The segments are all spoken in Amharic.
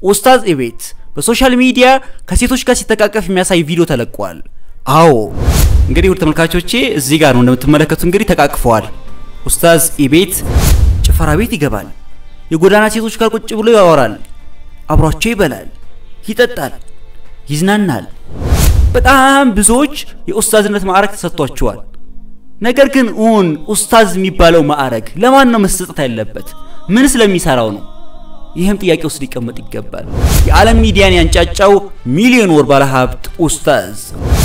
ኡስታዝ ኢቤት በሶሻል ሚዲያ ከሴቶች ጋር ሲተቃቀፍ የሚያሳይ ቪዲዮ ተለቋል። አዎ እንግዲህ ውድ ተመልካቾቼ እዚህ ጋር ነው እንደምትመለከቱ እንግዲህ ተቃቅፈዋል። ኡስታዝ ኢቤት ጭፈራ ቤት ይገባል። የጎዳና ሴቶች ጋር ቁጭ ብሎ ያወራል፣ አብሯቸው ይበላል፣ ይጠጣል፣ ይዝናናል። በጣም ብዙዎች የኡስታዝነት ማዕረግ ተሰጥቷቸዋል። ነገር ግን እውን ኡስታዝ የሚባለው ማዕረግ ለማን ነው መሰጠት ያለበት? ምን ስለሚሰራው ነው? ይህም ጥያቄ ውስጥ ሊቀመጥ ይገባል። የዓለም ሚዲያን ያንጫጫው ሚሊዮን ወር ባለሀብት ኡስታዝ።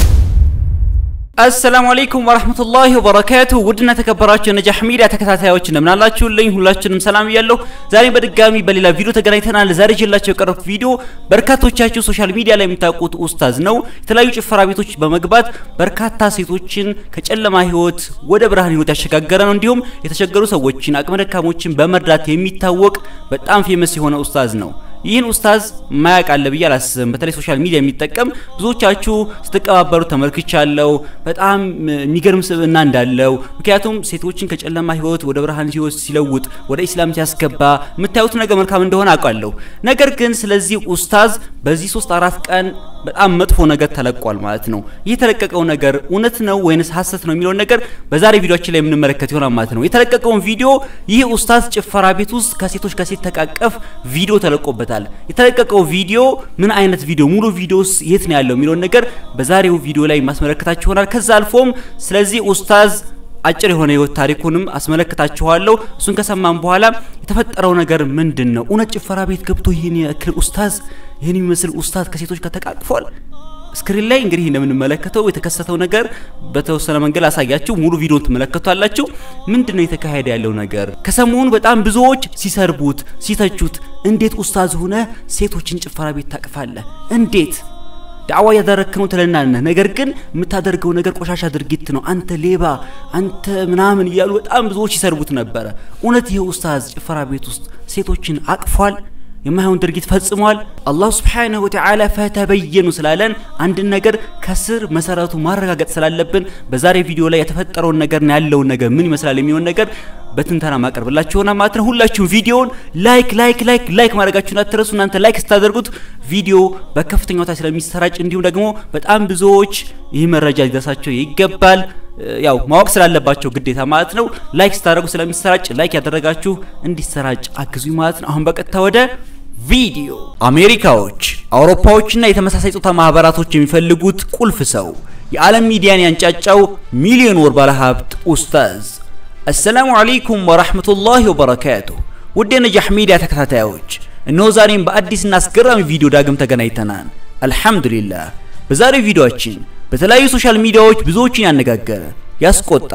አሰላሙ አለይኩም ወራህመቱላሂ ወበረካቱ። ውድና ተከበራችሁ የነጃህ ሚዲያ ተከታታዮች እንደምን አላችሁልኝ? ሁላችንም ሰላም እያለሁ ዛሬ በድጋሚ በሌላ ቪዲዮ ተገናኝተናል። ዛሬ ይዤላችሁ የቀረብኩት ቪዲዮ በርካቶቻችሁ ሶሻል ሚዲያ ላይ የምታውቁት ኡስታዝ ነው። የተለያዩ ጭፈራ ቤቶች በመግባት በርካታ ሴቶችን ከጨለማ ህይወት ወደ ብርሃን ህይወት ያሸጋገረ ነው። እንዲሁም የተቸገሩ ሰዎችን አቅመ ደካሞችን በመርዳት የሚታወቅ በጣም ፌመስ የሆነ ኡስታዝ ነው። ይህን ኡስታዝ ማያውቅ አለ ብዬ አላስብም። በተለይ ሶሻል ሚዲያ የሚጠቀም ብዙዎቻችሁ ስትቀባበሩ ተመልክቻለሁ። በጣም የሚገርም ስብዕና እንዳለው ምክንያቱም ሴቶችን ከጨለማ ህይወት ወደ ብርሃን ህይወት ሲለውጥ ወደ ኢስላም ሲያስገባ የምታዩት ነገር መልካም እንደሆነ አውቃለሁ። ነገር ግን ስለዚህ ኡስታዝ በዚህ ሶስት አራት ቀን በጣም መጥፎ ነገር ተለቋል ማለት ነው። ይህ የተለቀቀው ነገር እውነት ነው ወይንስ ሀሰት ነው የሚለውን ነገር በዛሬ ቪዲዮችን ላይ የምንመለከት ይሆናል ማለት ነው። የተለቀቀውን ቪዲዮ ይህ ኡስታዝ ጭፈራ ቤት ውስጥ ከሴቶች ጋር ሲተቃቀፍ ቪዲዮ ተለቆበታል። የተለቀቀው ቪዲዮ ምን አይነት ቪዲዮ ሙሉ ቪዲዮስ የት ነው ያለው የሚለውን ነገር በዛሬው ቪዲዮ ላይ ማስመለከታችሁ ይሆናል። ከዛ አልፎም ስለዚህ ኡስታዝ አጭር የሆነ ህይወት ታሪኩንም አስመለክታችኋለሁ። እሱን ከሰማን በኋላ የተፈጠረው ነገር ምንድን ነው? እውነት ጭፈራ ቤት ገብቶ ይህን ያክል ኡስታዝ ይህን የሚመስል ኡስታዝ ከሴቶች ጋር ተቃቅፏል? ስክሪን ላይ እንግዲህ እንደምንመለከተው የተከሰተው ነገር በተወሰነ መንገድ አሳያችሁ። ሙሉ ቪዲዮን ትመለከቷላችሁ። ምንድነው የተካሄደ ያለው ነገር? ከሰሞኑ በጣም ብዙዎች ሲሰርቡት፣ ሲተቹት እንዴት ኡስታዝ ሆነ ሴቶችን ጭፈራ ቤት ታቅፋለህ? እንዴት ዳዕዋ ያደረክ ነው ትለናለህ። ነገር ግን የምታደርገው ነገር ቆሻሻ ድርጊት ነው፣ አንተ ሌባ፣ አንተ ምናምን እያሉ በጣም ብዙዎች ይሰርቡት ነበረ። እውነት ይህ ኡስታዝ ጭፈራ ቤት ውስጥ ሴቶችን አቅፏል? የማይሆን ድርጊት ፈጽሟል? አላህ ሱብሓነሁ ወተዓላ ፈተበየኑ ስላለን አንድን ነገር ከስር መሰረቱ ማረጋገጥ ስላለብን በዛሬ ቪዲዮ ላይ የተፈጠረውን ነገር ያለውን ነገር ምን ይመስላል የሚሆን ነገር በትንተና ማቀርብላችሁ ሆና ማለት ነው። ሁላችሁም ቪዲዮውን ላይክ ላይክ ላይክ ላይክ ማድረጋችሁን አትረሱ። እናንተ ላይክ ስታደርጉት ቪዲዮ በከፍተኛ ሁኔታ ስለሚሰራጭ እንዲሁም ደግሞ በጣም ብዙዎች ይህ መረጃ ሊደርሳቸው ይገባል። ያው ማወቅ ስላለባቸው ግዴታ ማለት ነው። ላይክ ስታደርጉ ስለሚሰራጭ ላይክ ያደረጋችሁ እንዲሰራጭ አግዙኝ ማለት ነው። አሁን በቀጥታ ወደ ቪዲዮ። አሜሪካዎች፣ አውሮፓዎችና የተመሳሳይ ጾታ ማህበራቶች የሚፈልጉት ቁልፍ ሰው የዓለም ሚዲያን ያንጫጫው ሚሊዮን ወር ባለሀብት ኡስታዝ አሰላሙ አለይኩም ወራህመቱላሂ ወበረካቱ። ውድ የነጃህ ሚዲያ ተከታታዮች እነሆ ዛሬም በአዲስና አስገራሚ ቪዲዮ ዳግም ተገናኝተናል። አልሐምዱሊላህ። በዛሬው ቪዲዮአችን በተለያዩ ሶሻል ሚዲያዎች ብዙዎችን ያነጋገረ ያስቆጣ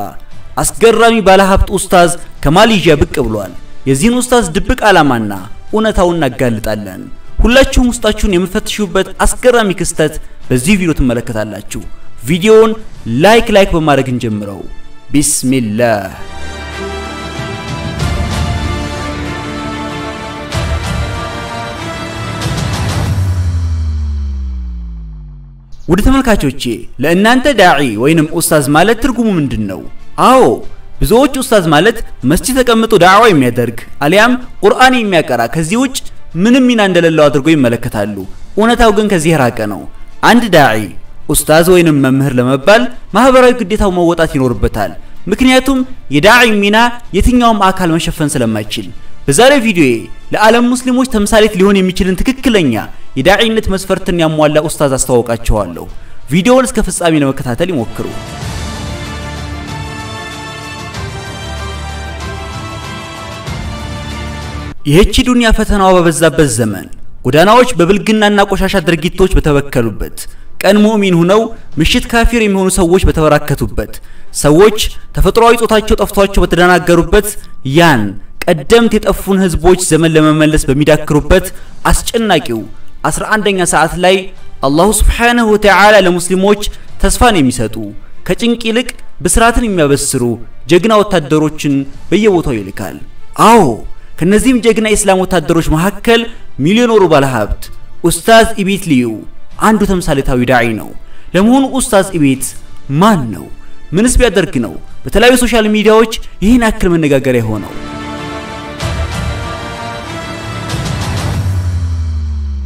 አስገራሚ ባለሀብት ኡስታዝ ከማሌዥያ ብቅ ብሏል። የዚህን ኡስታዝ ድብቅ ዓላማና እውነታውን እናጋልጣለን። ሁላችሁም ውስጣችሁን የምፈትሹበት አስገራሚ ክስተት በዚህ ቪዲዮ ትመለከታላችሁ። ቪዲዮውን ላይክ ላይክ በማድረግ እንጀምረው። ቢስሚላህ ውድ ተመልካቾቼ ለእናንተ ዳዒ ወይንም ኡስታዝ ማለት ትርጉሙ ምንድን ነው? አዎ ብዙዎች ኡስታዝ ማለት መስጂድ ተቀምጦ ዳዕዋ የሚያደርግ አሊያም ቁርአን የሚያቀራ ከዚህ ውጭ ምንም ሚና እንደሌለው አድርጎ ይመለከታሉ። እውነታው ግን ከዚህ የራቀ ነው። አንድ ዳዒ ኡስታዝ ወይንም መምህር ለመባል ማህበራዊ ግዴታው መወጣት ይኖርበታል። ምክንያቱም የዳዒ ሚና የትኛውም አካል መሸፈን ስለማይችል በዛሬ ቪዲዮዬ ለዓለም ሙስሊሞች ተምሳሌት ሊሆን የሚችልን ትክክለኛ የዳዒነት መስፈርትን ያሟላ ኡስታዝ አስተዋውቃቸዋለሁ። ቪዲዮውን እስከ ፍጻሜ ለመከታተል ይሞክሩ። ይህቺ ዱንያ ፈተናዋ በበዛበት ዘመን ጎዳናዎች በብልግናና ቆሻሻ ድርጊቶች በተበከሉበት ቀን ሙእሚን ሁነው ምሽት ካፊር የሚሆኑ ሰዎች በተበራከቱበት ሰዎች ተፈጥሯዊ ጾታቸው ጠፍቷቸው በተደናገሩበት ያን ቀደምት የጠፉን ህዝቦች ዘመን ለመመለስ በሚዳክሩበት አስጨናቂው 11ኛ ሰዓት ላይ አላሁ ሱብሓነሁ ወተዓላ ለሙስሊሞች ተስፋን የሚሰጡ ከጭንቅ ይልቅ ብስራትን የሚያበስሩ ጀግና ወታደሮችን በየቦታው ይልካል። አዎ ከነዚህም ጀግና የእስላም ወታደሮች መካከል ሚሊዮነሩ ባለሀብት ኡስታዝ ኢቤት ልዩ አንዱ ተምሳሌታዊ ዳዒ ነው። ለመሆኑ ኡስታዝ ኢቤት ማን ነው? ምንስ ቢያደርግ ነው በተለያዩ ሶሻል ሚዲያዎች ይህን ያክል መነጋገሪያ የሆነው?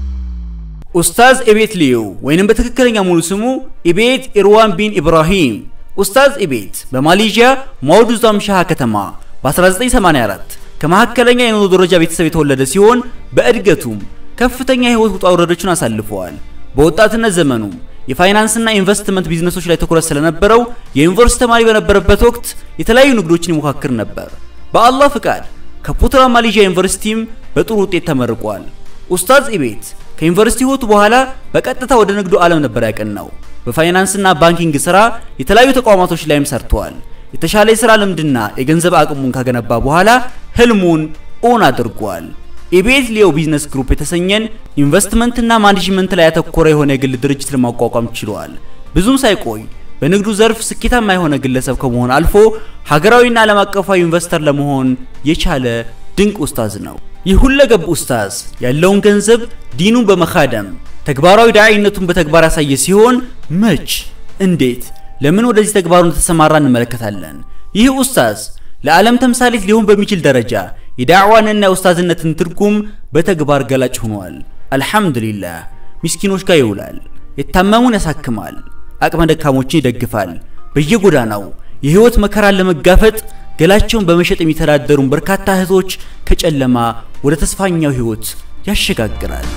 ኡስታዝ ኢቤት ሊዩ ወይንም በትክክለኛ ሙሉ ስሙ ኢቤት ኢርዋን ቢን ኢብራሂም። ኡስታዝ ኢቤት በማሌዥያ ማውዱዛም ሻሃ ከተማ በ1984 ከመካከለኛ የኑሮ ደረጃ ቤተሰብ የተወለደ ሲሆን በእድገቱም ከፍተኛ የህይወት ውጣ ውረዶችን አሳልፈዋል። በወጣትነት ዘመኑም የፋይናንስና ኢንቨስትመንት ቢዝነሶች ላይ ትኩረት ስለነበረው የዩኒቨርሲቲ ተማሪ በነበረበት ወቅት የተለያዩ ንግዶችን ይሞካክር ነበር። በአላህ ፍቃድ ከፑትራ ማሌዥያ ዩኒቨርሲቲም በጥሩ ውጤት ተመርቋል። ኡስታዝ ኢቤት ከዩኒቨርሲቲ ህይወቱ በኋላ በቀጥታ ወደ ንግዱ ዓለም ነበር ያቀናው። በፋይናንስና ባንኪንግ ስራ የተለያዩ ተቋማቶች ላይም ሰርተዋል። የተሻለ የስራ ልምድና የገንዘብ አቅሙን ካገነባ በኋላ ህልሙን ኦን አድርጓል። ኢቤት ሊዮ ቢዝነስ ግሩፕ የተሰኘን ኢንቨስትመንትና ማኔጅመንት ላይ ያተኮረ የሆነ የግል ድርጅት ለማቋቋም ችሏል። ብዙም ሳይቆይ በንግዱ ዘርፍ ስኬታማ የሆነ ግለሰብ ከመሆን አልፎ ሀገራዊና ዓለም አቀፋዊ ኢንቨስተር ለመሆን የቻለ ድንቅ ኡስታዝ ነው። ይህ ሁለገብ ኡስታዝ ያለውን ገንዘብ ዲኑን በመካደም ተግባራዊ ዳዒነቱን በተግባር ያሳየ ሲሆን መች፣ እንዴት፣ ለምን ወደዚህ ተግባሩ እንደተሰማራ እንመለከታለን። ይህ ኡስታዝ ለዓለም ተምሳሌት ሊሆን በሚችል ደረጃ የዳዕዋንና የኡስታዝነትን ትርጉም በተግባር ገላጭ ሆኗል። አልሐምዱሊላህ። ምስኪኖች ጋር ይውላል፣ የታመሙን ያሳክማል፣ አቅመ ደካሞችን ይደግፋል። በየጎዳናው የህይወት መከራን ለመጋፈጥ ገላቸውን በመሸጥ የሚተዳደሩን በርካታ እህቶች ከጨለማ ወደ ተስፋኛው ህይወት ያሸጋግራል።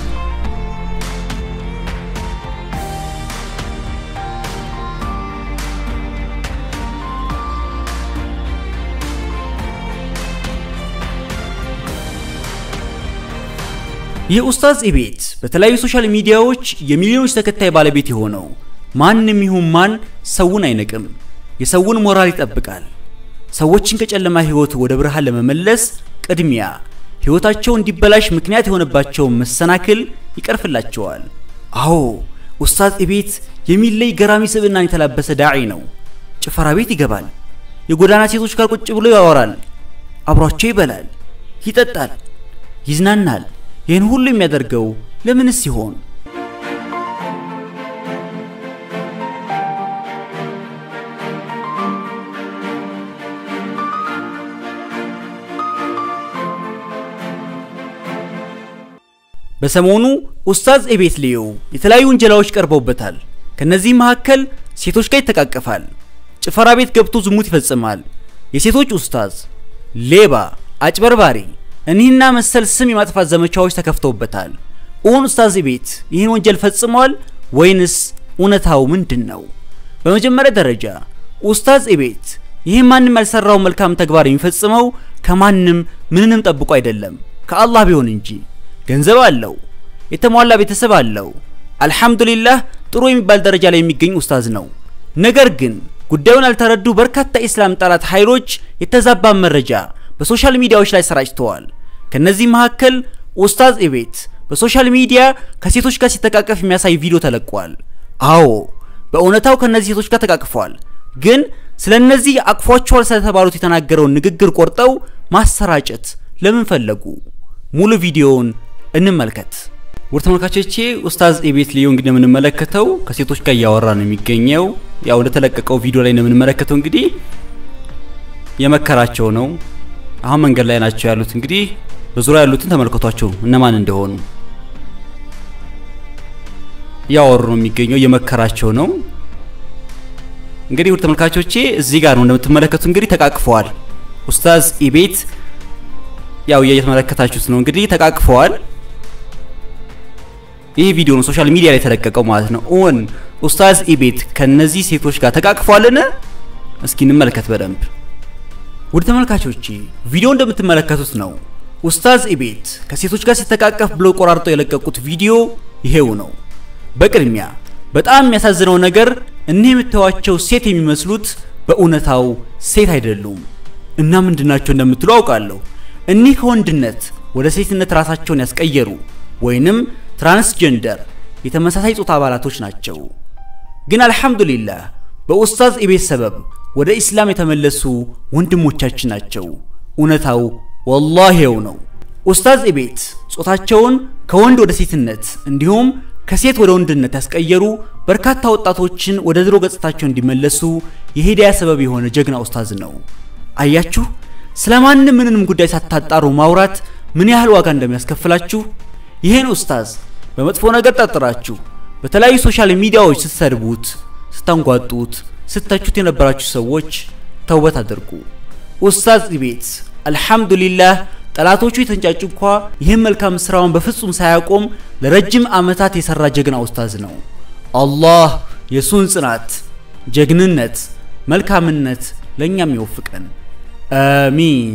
የኡስታዝ ኢቤት በተለያዩ ሶሻል ሚዲያዎች የሚሊዮኖች ተከታይ ባለቤት የሆነው ማንም ይሁን ማን ሰውን አይንቅም፣ የሰውን ሞራል ይጠብቃል። ሰዎችን ከጨለማ ህይወት ወደ ብርሃን ለመመለስ ቅድሚያ ህይወታቸው እንዲበላሽ ምክንያት የሆነባቸውን መሰናክል ይቀርፍላቸዋል። አዎ ኡስታዝ ኢቤት የሚለይ ገራሚ ስብዕናን የተላበሰ ዳዒ ነው። ጭፈራ ቤት ይገባል። የጎዳና ሴቶች ጋር ቁጭ ብሎ ያወራል። አብሯቸው ይበላል፣ ይጠጣል፣ ይዝናናል። ይህን ሁሉ የሚያደርገው ለምንስ ሲሆን? በሰሞኑ ኡስታዝ ኢቤት ሊዩ የተለያዩ ውንጀላዎች ቀርበውበታል። ከነዚህ መካከል ሴቶች ጋር ይተቃቀፋል፣ ጭፈራ ቤት ገብቶ ዝሙት ይፈጽማል፣ የሴቶች ኡስታዝ፣ ሌባ፣ አጭበርባሪ እኒህና መሰል ስም የማጥፋት ዘመቻዎች ተከፍተውበታል። እውን ኡስታዝ ኢቤት ይህን ወንጀል ፈጽሟል ወይንስ እውነታው ምንድን ነው? በመጀመሪያ ደረጃ ኡስታዝ ኢቤት ይህን ማንም ያልሰራው መልካም ተግባር የሚፈጽመው ከማንም ምንንም ጠብቆ አይደለም ከአላህ ቢሆን እንጂ። ገንዘብ አለው፣ የተሟላ ቤተሰብ አለው። አልሐምዱሊላህ ጥሩ የሚባል ደረጃ ላይ የሚገኝ ኡስታዝ ነው። ነገር ግን ጉዳዩን ያልተረዱ በርካታ የኢስላም ጠላት ኃይሎች የተዛባ መረጃ በሶሻል ሚዲያዎች ላይ ሰራጭተዋል። ከነዚህ መካከል ኡስታዝ ኢቤት በሶሻል ሚዲያ ከሴቶች ጋር ሲተቃቀፍ የሚያሳይ ቪዲዮ ተለቋል። አዎ በእውነታው ከነዚህ ሴቶች ጋር ተቃቅፏል። ግን ስለ እነዚህ አቅፏቸዋል ስለተባሉት የተናገረውን ንግግር ቆርጠው ማሰራጨት ለምን ፈለጉ? ሙሉ ቪዲዮውን እንመልከት። ውድ ተመልካቾቼ ኡስታዝ ኢቤት ሊዩ እንግዲህ የምንመለከተው ከሴቶች ጋር እያወራ ነው የሚገኘው። ያው እንደተለቀቀው ቪዲዮ ላይ ነው የምንመለከተው። እንግዲህ የመከራቸው ነው። አሁን መንገድ ላይ ናቸው ያሉት። እንግዲህ በዙሪያ ያሉትን ተመልከቷቸው እነማን እንደሆኑ እያወሩ ነው የሚገኘው። የመከራቸው ነው። እንግዲህ ውድ ተመልካቾቼ እዚህ ጋር ነው እንደምትመለከቱ እንግዲህ ተቃቅፈዋል። ኡስታዝ ኢቤት ያው እየተመለከታችሁት ነው እንግዲህ ተቃቅፈዋል። ይህ ቪዲዮ ነው ሶሻል ሚዲያ ላይ የተለቀቀው ማለት ነው። ኦን ኡስታዝ ኢቤት ከነዚህ ሴቶች ጋር ተቃቅፈዋልን? እስኪ እንመልከት በደንብ ውድ ተመልካቾቼ ቪዲዮ እንደምትመለከቱት ነው። ኡስታዝ ኢቤት ከሴቶች ጋር ሲተቃቀፍ ብሎ ቆራርጠው የለቀቁት ቪዲዮ ይሄው ነው። በቅድሚያ በጣም የሚያሳዝነው ነገር እኒህ የምታዩዋቸው ሴት የሚመስሉት በእውነታው ሴት አይደሉም። እና ምንድናቸው እንደምትሉ አውቃለሁ። እኒህ ከወንድነት ወደ ሴትነት ራሳቸውን ያስቀየሩ ወይንም ትራንስጀንደር የተመሳሳይ ጾታ አባላቶች ናቸው። ግን አልሐምዱሊላህ በኡስታዝ ኢቤት ሰበብ ወደ ኢስላም የተመለሱ ወንድሞቻችን ናቸው። እውነታው ወላሂው ነው። ኡስታዝ ኢቤት ጾታቸውን ከወንድ ወደ ሴትነት እንዲሁም ከሴት ወደ ወንድነት ያስቀየሩ በርካታ ወጣቶችን ወደ ድሮ ገጽታቸው እንዲመለሱ የሂዳያ ሰበብ የሆነ ጀግና ኡስታዝ ነው። አያችሁ፣ ስለማንም ምንንም ጉዳይ ሳታጣሩ ማውራት ምን ያህል ዋጋ እንደሚያስከፍላችሁ። ይህን ኡስታዝ በመጥፎ ነገር ጠርጥራችሁ በተለያዩ ሶሻል ሚዲያዎች ስትሰድቡት፣ ስታንጓጡት፣ ስተቹት የነበራችሁ ሰዎች ተውበት አድርጉ። ኡስታዝ ኢቤት አልሐምዱሊላህ ጠላቶቹ የተንጫጩ እንኳ ይህን መልካም ስራውን በፍጹም ሳያቆም ለረጅም ዓመታት የሰራ ጀግና ኡስታዝ ነው። አላህ የሱን ጽናት፣ ጀግንነት፣ መልካምነት ለእኛም ይወፍቀን። አሚን።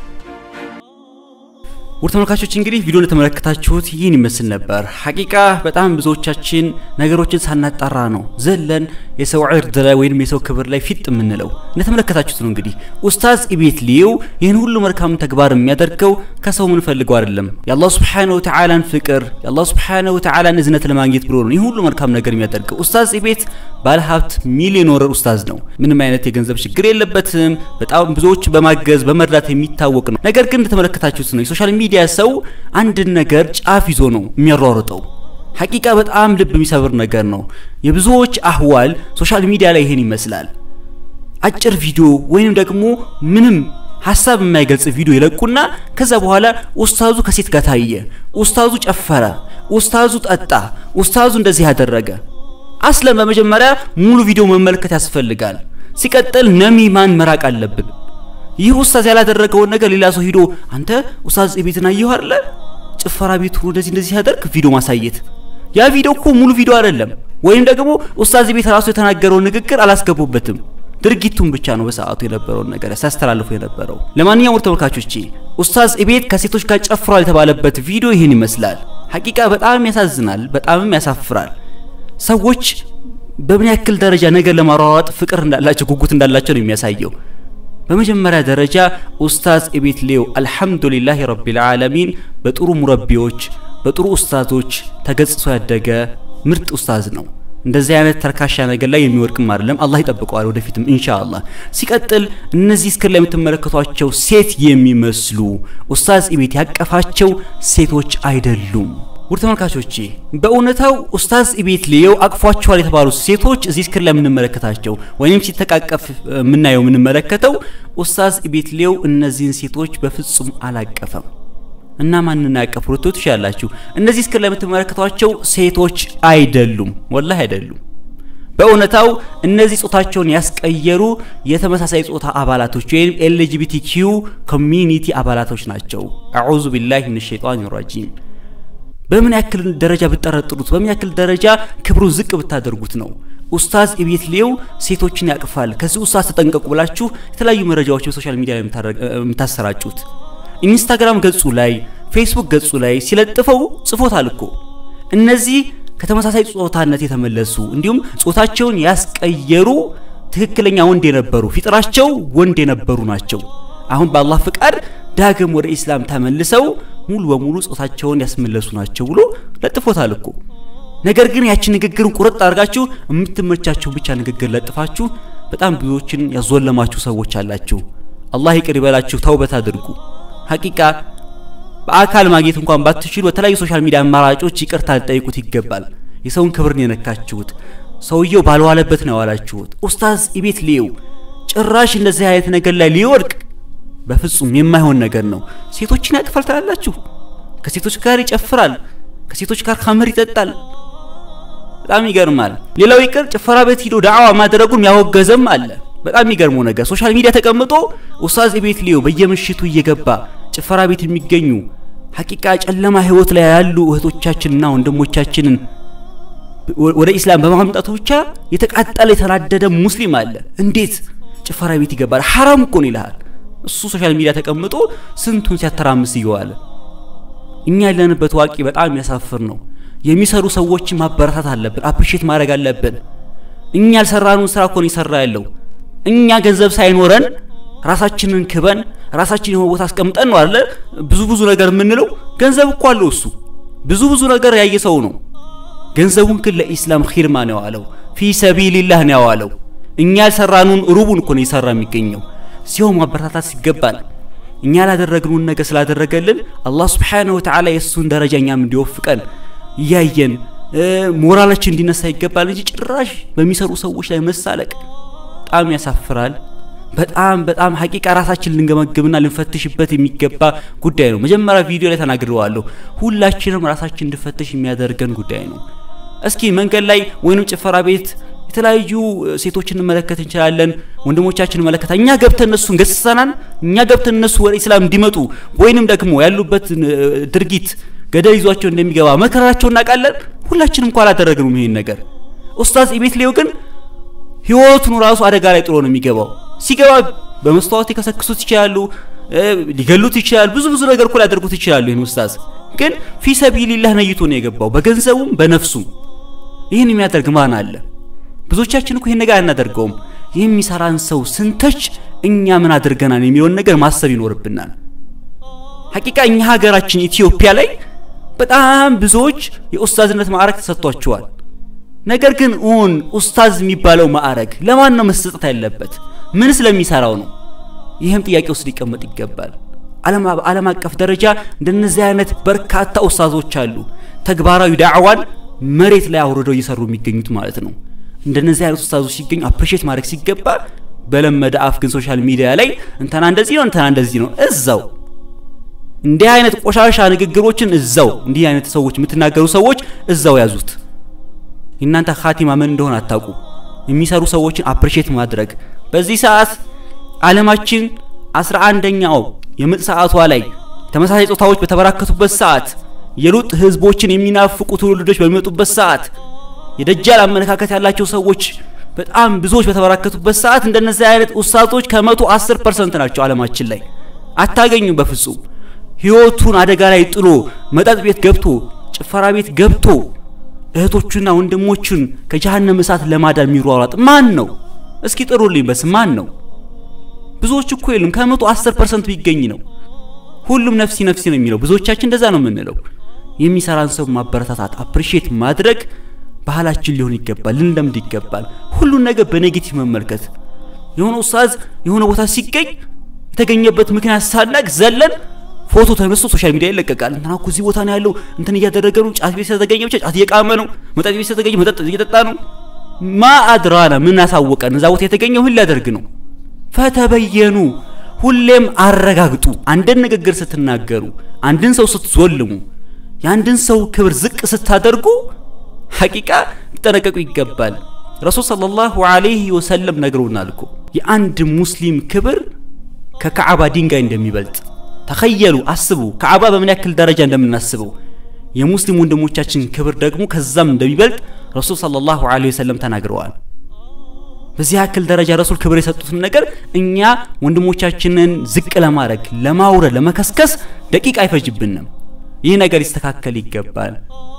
ውድ ተመልካቾች እንግዲህ ቪዲዮ እንደተመለከታችሁት ይህን ይመስል ነበር። ሐቂቃ በጣም ብዙዎቻችን ነገሮችን ሳናጣራ ነው ዘለን የሰው ዕርድ ላይ ወይም የሰው ክብር ላይ ፊጥ የምንለው። እንደተመለከታችሁት ነው እንግዲህ ኡስታዝ ኢቤት ሊው ይህን ሁሉ መልካም ተግባር የሚያደርገው ከሰው ምን ፈልገው አይደለም፣ የአላህ ሱብሓነሁ ወተዓላን ፍቅር የአላህ ሱብሓነሁ ወተዓላን እዝነት ለማግኘት ብሎ ነው ይህ ሁሉ መልካም ነገር የሚያደርገው። ኡስታዝ ኢቤት ባለሀብት ሚሊዮነር ኡስታዝ ነው። ምንም አይነት የገንዘብ ችግር የለበትም። በጣም ብዙዎች በማገዝ በመርዳት የሚታወቅ ነው። ነገር ግን እንደተመለከታችሁት ነው የሶሻል ሚዲያ ሰው አንድን ነገር ጫፍ ይዞ ነው የሚያሯሩጠው። ሐቂቃ በጣም ልብ የሚሰብር ነገር ነው። የብዙዎች አህዋል ሶሻል ሚዲያ ላይ ይሄን ይመስላል። አጭር ቪዲዮ ወይም ደግሞ ምንም ሀሳብ የማይገልጽ ቪዲዮ ይለቁና ከዛ በኋላ ኡስታዙ ከሴት ጋር ታየ፣ ኡስታዙ ጨፈረ፣ ኡስታዙ ጠጣ፣ ኡስታዙ እንደዚህ ያደረገ። አስለም በመጀመሪያ ሙሉ ቪዲዮ መመልከት ያስፈልጋል። ሲቀጥል ነሚማን መራቅ አለብን። ይህ ኡስታዝ ያላደረገውን ነገር ሌላ ሰው ሂዶ አንተ ኡስታዝ ቤትን አየሁ አይደለ ጭፈራ ቤቱ እንደዚህ እንደዚህ ሲያደርግ ቪዲዮ ማሳየት ያ ቪዲዮ እኮ ሙሉ ቪዲዮ አይደለም። ወይም ደግሞ ኡስታዝ ቤት ራሱ የተናገረውን ንግግር አላስገቡበትም። ድርጊቱን ብቻ ነው በሰዓቱ የነበረውን ነገር ሲያስተላልፉ የነበረው። ለማንኛውም ተመልካቾቼ ኡስታዝ ቤት ከሴቶች ጋር ጨፍሯል የተባለበት ቪዲዮ ይህን ይመስላል። ሐቂቃ በጣም ያሳዝናል፣ በጣምም ያሳፍራል። ሰዎች በምን ያክል ደረጃ ነገር ለማሯሯጥ ፍቅር እንዳላቸው ጉጉት እንዳላቸው ነው የሚያሳየው። በመጀመሪያ ደረጃ ኡስታዝ ኢቤት ሊው አልሐምዱሊላህ ረቢል ዓለሚን በጥሩ ሙረቢዎች በጥሩ ኡስታዞች ተገጽጾ ያደገ ምርጥ ኡስታዝ ነው። እንደዚህ አይነት ተርካሻ ነገር ላይ የሚወድቅም አይደለም። አላህ ይጠብቀዋል ወደፊትም ኢንሻአላህ። ሲቀጥል እነዚህ እስክር ላይ የምትመለከቷቸው ሴት የሚመስሉ ኡስታዝ ኢቤት ያቀፋቸው ሴቶች አይደሉም። ውድ ተመልካቾቼ በእውነታው ኡስታዝ ኢቤት ሊየው አቅፏቸዋል የተባሉት ሴቶች እዚህ ስክሪን ላይ የምንመለከታቸው ወይም ሲተቃቀፍ የምናየው የምንመለከተው ኡስታዝ ኢቤት ሊየው እነዚህን ሴቶች በፍጹም አላቀፈም። እና ማንን ያቀፉ ልትሉ ትችላላችሁ። እነዚህ ስክሪን ላይ የምትመለከቷቸው ሴቶች አይደሉም፣ ወላሂ አይደሉም። በእውነታው እነዚህ ጾታቸውን ያስቀየሩ የተመሳሳይ ጾታ አባላቶች ወይም ኤልጂቢቲኪዩ ኮሚኒቲ አባላቶች ናቸው። አዑዙ ቢላሂ ሚነ ሸይጣን ረጂም በምን ያክል ደረጃ ብትጠረጥሩት በምን ያክል ደረጃ ክብሩን ዝቅ ብታደርጉት ነው ኡስታዝ ኢቤት ሊው ሴቶችን ያቅፋል፣ ከዚህ ኡስታዝ ተጠንቀቁ ብላችሁ የተለያዩ መረጃዎች በሶሻል ሚዲያ ላይ የምታሰራጩት? ኢንስታግራም ገጹ ላይ ፌስቡክ ገጹ ላይ ሲለጥፈው ጽፎታል እኮ እነዚህ ከተመሳሳይ ጾታነት የተመለሱ እንዲሁም ጾታቸውን ያስቀየሩ ትክክለኛ ወንድ የነበሩ ፊጥራቸው ወንድ የነበሩ ናቸው። አሁን በአላህ ፍቃድ ዳግም ወደ ኢስላም ተመልሰው ሙሉ በሙሉ ጾታቸውን ያስመለሱ ናቸው ብሎ ለጥፎታል እኮ። ነገር ግን ያቺ ንግግርን ቁርጥ አድርጋችሁ የምትመቻችሁ ብቻ ንግግር ለጥፋችሁ በጣም ብዙዎችን ያዞለማችሁ ሰዎች አላችሁ። አላህ ይቅር ይበላችሁ፣ ተውበት አድርጉ። ሐቂቃ በአካል ማግኘት እንኳን ባትችሉ በተለያዩ ሶሻል ሚዲያ አማራጮች ይቅርታ ልጠይቁት ይገባል። የሰውን ክብርን የነካችሁት ሰውየው ባልዋለበት ነው ያዋላችሁት። ኡስታዝ ኢቤት ሊው ጭራሽ እንደዚህ አይነት ነገር ላይ ሊወድቅ በፍጹም የማይሆን ነገር ነው። ሴቶችን ያቅፋል ትላላችሁ፣ ከሴቶች ጋር ይጨፍራል፣ ከሴቶች ጋር ኸምር ይጠጣል። በጣም ይገርማል። ሌላው ይቅር ጭፈራ ቤት ሂዶ ዳዕዋ ማድረጉን ያወገዘም አለ። በጣም የሚገርመው ነገር ሶሻል ሚዲያ ተቀምጦ ኡስታዝ ኢቤት ሊው በየምሽቱ እየገባ ጭፈራ ቤት የሚገኙ ሐቂቃ ጨለማ ህይወት ላይ ያሉ እህቶቻችንና ወንድሞቻችንን ወደ ኢስላም በማምጣቱ ብቻ የተቃጠለ የተናደደ ሙስሊም አለ። እንዴት ጭፈራ ቤት ይገባል? ሐራም እኮ ነው ይልሃል። እሱ ሶሻል ሚዲያ ተቀምጦ ስንቱን ሲያተራምስ እየዋለ እኛ ያለንበት ዋቂ በጣም የሚያሳፍር ነው። የሚሰሩ ሰዎችን ማበረታት አለብን፣ አፕሪሼት ማድረግ አለብን። እኛ ያልሰራነውን ስራ እኮ ነው ይሰራ ያለው። እኛ ገንዘብ ሳይኖረን ራሳችንን ክበን ራሳችን የሆነ ቦታ አስቀምጠን ነው አይደለ ብዙ ብዙ ነገር የምንለው። ገንዘብ እኮ አለው እሱ ብዙ ብዙ ነገር ያየ ሰው ነው። ገንዘቡን ግን ለኢስላም ኺድማ ነው ያዋለው፣ ፊ ሰቢልላህ ነው ያዋለው። እኛ ያልሰራነውን ሩቡን እኮ ነው ይሰራ የሚገኘው ሲሆን ማበረታታት ሲገባል እኛ ላደረግነውን ነገር ስላደረገልን አላህ ሱብሓነሁ ወተዓላ የእሱን ደረጃ እኛም እንዲወፍቀን እያየን ሞራላችን እንዲነሳ ይገባል እንጂ ጭራሽ በሚሰሩ ሰዎች ላይ መሳለቅ በጣም ያሳፍራል፣ በጣም በጣም ሀቂቃ ራሳችን ልንገመግምና ልንፈትሽበት የሚገባ ጉዳይ ነው። መጀመሪያ ቪዲዮ ላይ ተናግሬዋለሁ። ሁላችንም ራሳችን እንድፈትሽ የሚያደርገን ጉዳይ ነው። እስኪ መንገድ ላይ ወይንም ጭፈራ ቤት የተለያዩ ሴቶችን እንመለከት እንችላለን። ወንድሞቻችን እንመለከታል። እኛ ገብተን እነሱን ገስሰናል። እኛ ገብተን እነሱ ወደ ኢስላም እንዲመጡ ወይንም ደግሞ ያሉበት ድርጊት ገደል ይዟቸው እንደሚገባ መከራቸው እናውቃለን። ሁላችንም እንኳን አላደረግንም ይሄን ነገር። ኡስታዝ ኢቤት ሌው ግን ህይወቱን ራሱ አደጋ ላይ ጥሎ ነው የሚገባው። ሲገባ በመስተዋት ሊከሰክሱት ይችላሉ፣ ሊገሉት ይችላሉ። ብዙ ብዙ ነገር እኮ ሊያደርጉት ይችላሉ። ይህን ኡስታዝ ግን ፊ ሰቢልላህ ነይቶ ነው የገባው በገንዘቡም በነፍሱም። ይህን የሚያደርግ ማን አለ? ብዙዎቻችን እኮ ይህን ነገር አናደርገውም። የሚሰራን ሰው ስንተች እኛ ምን አድርገናል የሚለውን ነገር ማሰብ ይኖርብናል። ሀቂቃ እኛ ሀገራችን ኢትዮጵያ ላይ በጣም ብዙዎች የኡስታዝነት ማዕረግ ተሰጥቷቸዋል። ነገር ግን ኡን ኡስታዝ የሚባለው ማዕረግ ለማን ነው መሰጠት ያለበት? ምን ስለሚሰራው ነው? ይህም ጥያቄ ውስጥ ሊቀመጥ ይገባል። ዓለም አቀፍ ደረጃ እንደነዚህ አይነት በርካታ ኡስታዞች አሉ። ተግባራዊ ዳዕዋን መሬት ላይ አውርደው እየሰሩ የሚገኙት ማለት ነው። እንደነዚህ አይነት ኡስታዞች ሲገኙ አፕሪሼት ማድረግ ሲገባ በለመደ አፍ ግን ሶሻል ሚዲያ ላይ እንተና እንደዚህ ነው እንተና እንደዚህ ነው እዛው እንዲህ አይነት ቆሻሻ ንግግሮችን እዛው እንዲህ አይነት ሰዎች የምትናገሩ ሰዎች እዛው ያዙት። እናንተ ኻቲማ ምን እንደሆነ አታውቁ። የሚሰሩ ሰዎችን አፕሪሼት ማድረግ በዚህ ሰዓት ዓለማችን አስራ አንደኛው የምጥ ሰዓቷ ላይ ተመሳሳይ ጾታዎች በተበራከቱበት ሰዓት የሉጥ ህዝቦችን የሚናፍቁ ትውልዶች በሚመጡበት ሰዓት የደጃል አመለካከት ያላቸው ሰዎች በጣም ብዙዎች በተበራከቱበት ሰዓት እንደነዚህ አይነት ኡስታዞች ከመቶ አስር ፐርሰንት ናቸው ዓለማችን ላይ አታገኙ በፍጹም ህይወቱን አደጋ ላይ ጥሎ መጠጥ ቤት ገብቶ ጭፈራ ቤት ገብቶ እህቶቹና ወንድሞቹን ከጀሃነም እሳት ለማዳን የሚሯሯጥ ማን ነው? እስኪ ጥሩልኝ በስ ማን ነው? ብዙዎች እኮ የሉም። ከመቶ አስር ፐርሰንት ቢገኝ ነው። ሁሉም ነፍሲ ነፍሲ ነው የሚለው። ብዙዎቻችን እንደዛ ነው የምንለው። የሚሰራን ሰው ማበረታታት፣ አፕሪሼት ማድረግ ባህላችን ሊሆን ይገባል፣ ልንለምድ ይገባል። ሁሉን ነገር በኔጌቲቭ መመልከት። የሆነ ኡስታዝ የሆነ ቦታ ሲገኝ የተገኘበት ምክንያት ሳናቅ ዘለን ፎቶ ተነስቶ ሶሻል ሚዲያ ይለቀቃል። እንትና እኮ እዚህ ቦታ ነው ያለው፣ እንትን እያደረገ ነው፣ ጫት ቤት ስለተገኘ ብቻ ጫት እየቃመ ነው፣ መጠጥ ቤት ስለተገኘ መጠጥ እየጠጣ ነው። ማ አድራና ምን አሳወቀን? እዛ ቦታ የተገኘው ምን ሊያደርግ ነው? ፈተበየኑ ሁሌም አረጋግጡ። አንድን ንግግር ስትናገሩ፣ አንድን ሰው ስትዞልሙ፣ የአንድን ሰው ክብር ዝቅ ስታደርጉ ሐቂቃ ሊጠነቀቁ ይገባል። ረሱል ሰለላሁ ዐለይሂ ወሰለም ነግረውናል እኮ የአንድ ሙስሊም ክብር ከካዕባ ድንጋይ እንደሚበልጥ ተኸየሉ አስቡ። ካዕባ በምን ያክል ደረጃ እንደምናስበው የሙስሊም ወንድሞቻችን ክብር ደግሞ ከዛም እንደሚበልጥ ረሱል ሰለላሁ ዐለይሂ ወሰለም ተናግረዋል። በዚህ ያክል ደረጃ ረሱል ክብር የሰጡትን ነገር እኛ ወንድሞቻችንን ዝቅ ለማድረግ ለማውረድ፣ ለመከስከስ ደቂቃ አይፈጅብንም። ይህ ነገር ይስተካከል ይገባል።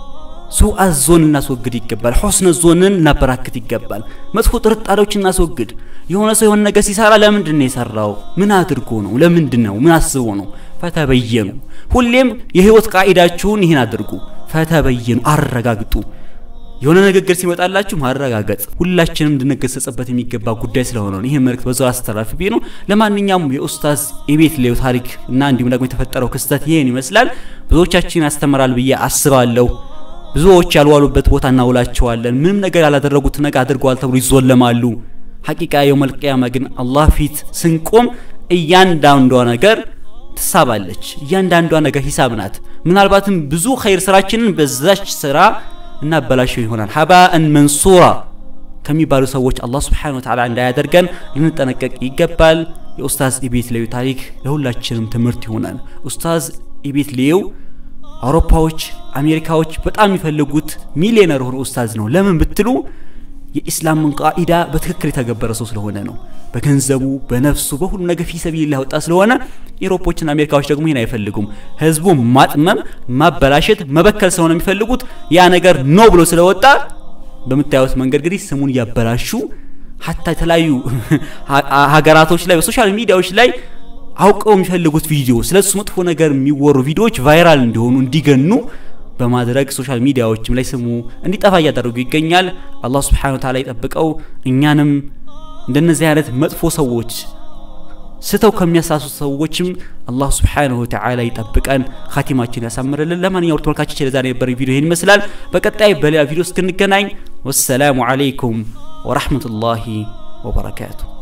ሱአ ዞን እናስወግድ ይገባል። ሆስነ ዞንን እናበራክት ይገባል። መጥፎ ጥርጣሬዎችን እናስወግድ። የሆነ ሰው የሆነ ነገር ሲሰራ ለምንድን ነው የሰራው? ምን አድርጎ ነው? ለምንድን ነው? ምን አስቦ ነው? ፈተበየኑ። ሁሌም የህይወት ቃኢዳችሁን ይህን አድርጉ። ፈተበየኑ፣ አረጋግጡ። የሆነ ንግግር ሲመጣላችሁ ማረጋገጥ ሁላችንም እንድንገሰጽበት የሚገባ ጉዳይ ስለሆነ ነው። ይህን መልእክት በዛው አስተላልፍ ነው። ለማንኛውም የኡስታዝ ኢቤት ሌው ታሪክ እና እንዲሁም ደግሞ የተፈጠረው ክስተት ይህን ይመስላል። ብዙዎቻችን ያስተምራል ብዬ አስባለሁ። ብዙዎች ያልዋሉበት ቦታ እናውላቸዋለን። ምንም ነገር ያላደረጉት ነገር አድርገዋል ተብሎ ይዞለማሉ። ሐቂቃ የውመል ቂያማ ግን አላህ ፊት ስንቆም እያንዳንዷ ነገር ትሳባለች። እያንዳንዷ ነገር ሂሳብ ናት። ምናልባትም ብዙ ኸይር ስራችንን በዛች ስራ እናበላሸው ይሆናል። ሀባእን መንሱራ ከሚባሉ ሰዎች አላህ ስብሓነሁ ወተዓላ እንዳያደርገን ልንጠነቀቅ ይገባል። የኡስታዝ ኢቤት ሌው ታሪክ ለሁላችንም ትምህርት ይሆናል። ኡስታዝ ኢቤት ሌው አውሮፓዎች፣ አሜሪካዎች በጣም የሚፈልጉት ሚሊዮነር ሆኖ ኡስታዝ ነው። ለምን ብትሉ የኢስላምን ቃኢዳ በትክክል የተገበረ ሰው ስለሆነ ነው። በገንዘቡ፣ በነፍሱ፣ በሁሉ ነገር ፊ ሰቢልላህ ወጣ ስለሆነ ኢሮፖችና አሜሪካዎች ደግሞ ይህን አይፈልጉም። ህዝቡ ማጥመም፣ ማበላሸት፣ መበከል ስለሆነ የሚፈልጉት ያ ነገር ኖ ብሎ ስለወጣ በምታዩት መንገድ እንግዲህ ስሙን እያበላሹ ሀታ የተለያዩ ሀገራቶች ላይ በሶሻል ሚዲያዎች ላይ አውቀው የሚፈልጉት ቪዲዮ ስለሱ መጥፎ ነገር የሚወሩ ቪዲዮዎች ቫይራል እንዲሆኑ እንዲገኑ በማድረግ ሶሻል ሚዲያዎችም ላይ ስሙ እንዲጠፋ እያደረጉ ይገኛል። አላህ ስብሓነሁ ወተዓላ ይጠብቀው። እኛንም እንደነዚህ አይነት መጥፎ ሰዎች ስተው ከሚያሳሱ ሰዎችም አላህ ስብሓነሁ ወተዓላ ይጠብቀን፣ ኻቲማችን ያሳምርልን። ለማንኛውም ተመልካቾች ለዛሬ የነበረ ቪዲዮ ይህን ይመስላል። በቀጣይ በሌላ ቪዲዮ እስክንገናኝ ወሰላሙ አለይኩም ወራህመቱላሂ ወበረካቱ።